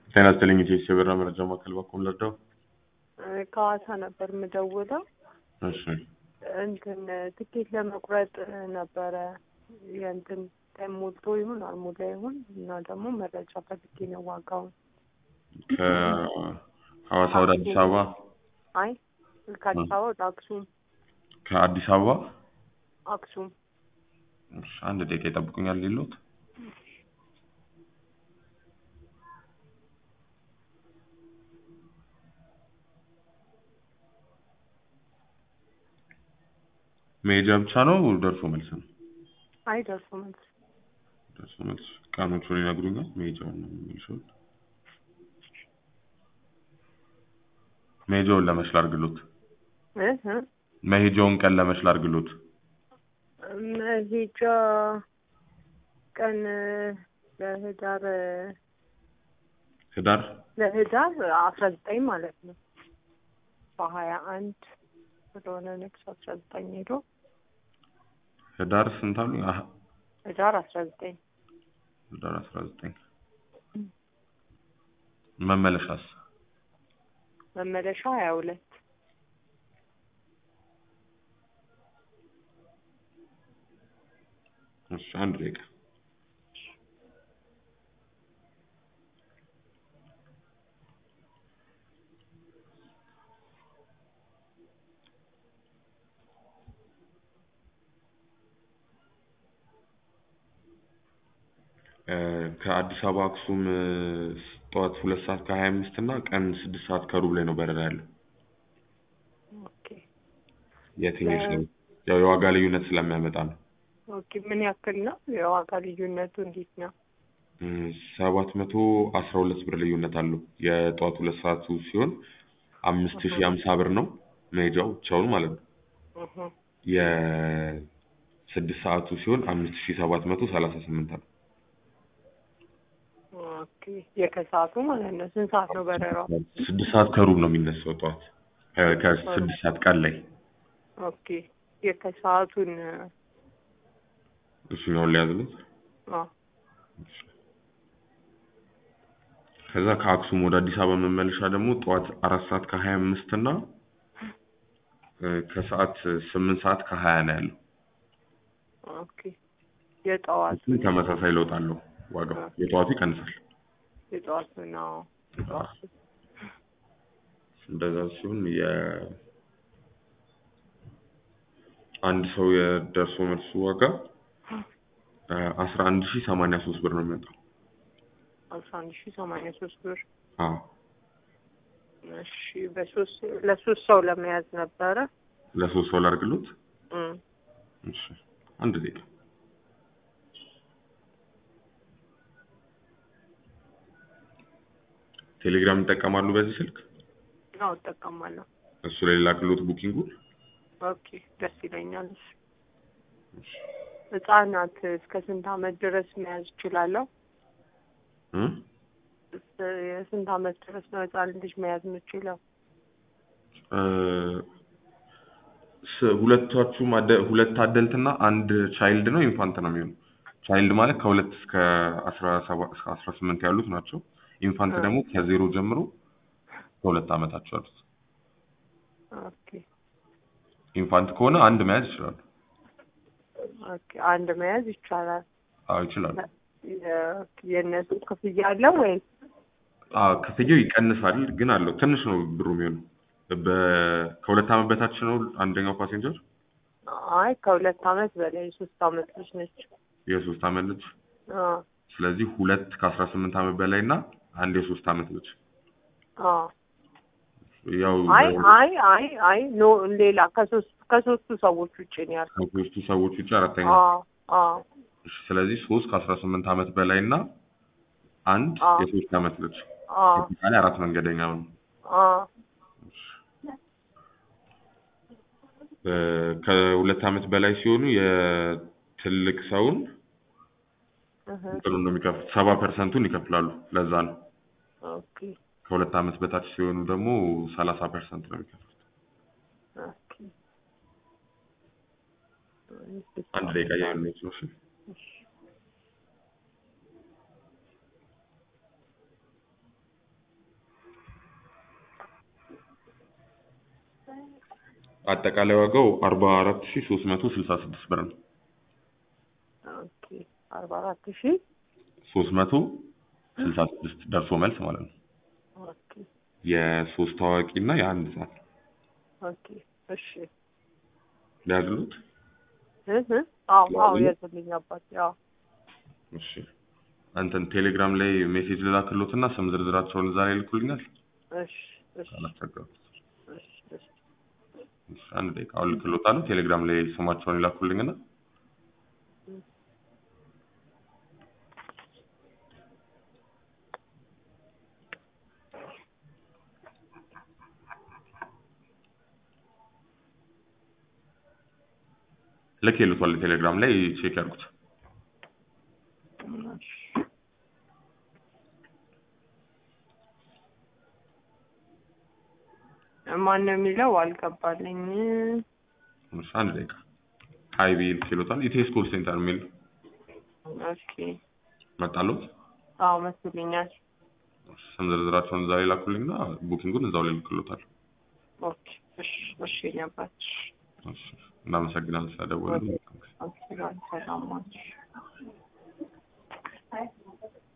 ጤና ይስጥልኝ ኢትዮ የበራ መረጃ ማዕከል በኩል ልርዳው? ከሐዋሳ ነበር የምደውለው። እሺ እንትን ትኬት ለመቁረጥ ነበረ የእንትን ታይም ሞልቶ ይሁን አልሞላ ይሁን እና ደግሞ መረጃ ፈልጌ ነው ዋጋውን። ከሐዋሳ ወደ አዲስ አበባ አይ ከአዲስ አበባ ወደ አክሱም ከአዲስ አበባ አክሱም እሺ፣ አንድ ደቂቃ ይጠብቁኛል ሌሎት መሄጃ ብቻ ነው ደርሶ መልስ ነው? አይ ደርሶ መልስ ደርሶ መልስ ቀኖቹን ይነግሩኛል? መሄጃውን ነው የሚመልሰው። መሄጃውን ለመች ላድርግሎት? እ እ መሄጃውን ቀን ለመች ላድርግሎት? መሄጃ ቀን ለህዳር ህዳር ለህዳር አስራ ዘጠኝ ማለት ነው በሀያ አንድ ስለሆነ ነክስ አስራ ዘጠኝ ሄዶ ህዳር ስንት አሉ? አህ ህዳር አስራ ዘጠኝ ህዳር አስራ ዘጠኝ መመለሻስ? መመለሻ ሀያ ሁለት እሺ አንድ ደቂቃ ከአዲስ አበባ አክሱም ጠዋት ሁለት ሰዓት ከሀያ አምስት እና ቀን ስድስት ሰዓት ከሩብ ላይ ነው በረራ ያለው። ኦኬ የትኛው ይሻላል? ያው የዋጋ ልዩነት ስለሚያመጣ ነው። ኦኬ ምን ያክል ነው የዋጋ ልዩነቱ እንዴት ነው? ሰባት መቶ አስራ ሁለት ብር ልዩነት አለው። የጠዋት ሁለት ሰዓቱ ሲሆን አምስት ሺህ ሀምሳ ብር ነው መሄጃው ብቻውን ማለት ነው። እህ የስድስት ሰዓቱ ሲሆን አምስት ሺህ ሰባት መቶ ሰላሳ ስምንት ነው። ኦኬ የከሰዓቱ ማለት ነው። ስንት ሰዓት ነው በረራው? ስድስት ሰዓት ከሩብ ነው የሚነሳው ጠዋት ከ- ከስድስት ሰዓት ቀን ላይ ኦኬ የከሰዓቱን እሱኛውን ሊያዝሉት አዎ ከዛ ከአክሱም ወደ አዲስ አበባ መመለሻ ደግሞ ጠዋት አራት ሰዓት ከሀያ አምስት እና እ፣ ከሰዓት ስምንት ሰዓት ከሀያ ነው ያለው። ኦኬ የጠዋቱ እሱም ተመሳሳይ ለውጥ አለው ዋጋው። የጠዋቱ ይቀንሳል። የጠዋቱ ነው የጠዋቱ እንደዛ ሲሆን የ አንድ ሰው የደርሶ መልሱ ዋጋ አስራ አንድ ሺህ ሰማንያ ሶስት ብር ነው የሚመጣው። አስራ አንድ ሺህ ሰማንያ ሶስት ብር አዎ እሺ በሶስት ለሶስት ሰው ለመያዝ ነበረ ለሶስት ሰው ላድርግሎት? እም እሺ አንድ ደቂቃ ቴሌግራም ይጠቀማሉ በዚህ ስልክ? አዎ እጠቀማለሁ እሱ ላይ ላክሎት ቡኪንጉን? ኦኬ ደስ ይለኛል እሺ ህጻናት እስከ ስንት አመት ድረስ መያዝ እችላለሁ እ? እስ- የስንት አመት ድረስ ነው ህጻን ልጅ መያዝ የምችለው እ፣ ስ- ሁለታችሁም አደ- ሁለት አደልት እና አንድ ቻይልድ ነው ኢንፋንት ነው የሚሆነው። ቻይልድ ማለት ከሁለት እስከ አስራ ሰባት እስከ አስራ ስምንት ያሉት ናቸው። ኢንፋንት እ። ደግሞ ከዜሮ ጀምሮ ከሁለት ዓመታቸው ያሉት። ኦኬ ኢንፋንት ከሆነ አንድ መያዝ ይችላሉ። ኦኬ አንድ መያዝ ይቻላል አዎ ይችላሉ። የ- የእነሱ ክፍያ አለው ወይስ አዎ ክፍያው ይቀንሳል፣ ግን አለው ትንሽ ነው ብሩ የሚሆነው። በ- ከሁለት ዓመት በታች ነው አንደኛው ፓሴንጀር። አይ ከሁለት አመት በላይ የሶስት አመት ልጅ ነች የሶስት ዓመት ልጅ አዎ ስለዚህ ሁለት ከአስራ ስምንት ዓመት በላይ እና አንድ የሶስት ዓመት ልጅ አዎ ያው አይ አይ አይ አይ ኖ ሌላ ከሶስት ከሶስቱ ሰዎች ውጭ ነው ያልኩት ከሶስቱ ሰዎች ውጭ አራተኛ አዎ አዎ እሺ፣ ስለዚህ ሶስት ከአስራ ስምንት ዓመት በላይ እና አንድ አዎ። የሶስት ዓመት ልጅ አዎ አጠቃላይ አራት መንገደኛ ነው። አዎ እ፣ ከሁለት ዓመት በላይ ሲሆኑ የትልቅ ሰውን እህ እንትኑን ነው የሚከፍሉት፣ ሰባ ፐርሰንቱን ይከፍላሉ። ለዛ ነው። ኦኬ ከሁለት ዓመት በታች ሲሆኑ ደግሞ ሰላሳ ፐርሰንት ነው የሚከፍሉት። ኦኬ አንድ ደቂቃ እያየሁት ነው። እሺ እሺ። አጠቃላይ ዋጋው አርባ አራት ሺ ሶስት መቶ ስልሳ ስድስት ብር ነው። ኦኬ አርባ አራት ሺህ ሶስት መቶ ስልሳ ስድስት ደርሶ መልስ ማለት ነው። ኦኬ የሶስት ታዋቂ እና የአንድ ህጻን ኦኬ እሺ ሊያዝሉት እ እ አዎ አዎ ያዝሉ? ያዝልኝ አባቴ አዎ እሺ አንተን ቴሌግራም ላይ ሜሴጅ ልላክሎትና ስም ዝርዝራቸውን እዛ ላይ ይልኩልኛል። እሺ እሺ አላስቸገሩት። እሺ እሺ እሺ አንድ ደቂቃ አሁን ልክሎታለሁ። ቴሌግራም ላይ ስማቸውን ይላኩልኝና ልክ ይሉታል። ቴሌግራም ላይ ቼክ ያድርጉት። እሺ ማን ነው የሚለው አልገባልኝ። እሺ አንድ ደቂቃ ሀይ ቢል ይሉታል። ኢቴስ ኮል ሴንተር የሚል ኦኬ መጣሉት። አዎ መስሎኛል። ስም ዝርዝራቸውን እዛ ላይ ላኩልኝና ቡኪንጉን እዛው ላይ ልክሎታል። ኦኬ እሺ እሺ የኔ አባት እሺ እናመሰግናለን ስለደወሉ። ኦኬ ሰላም ናችሁ?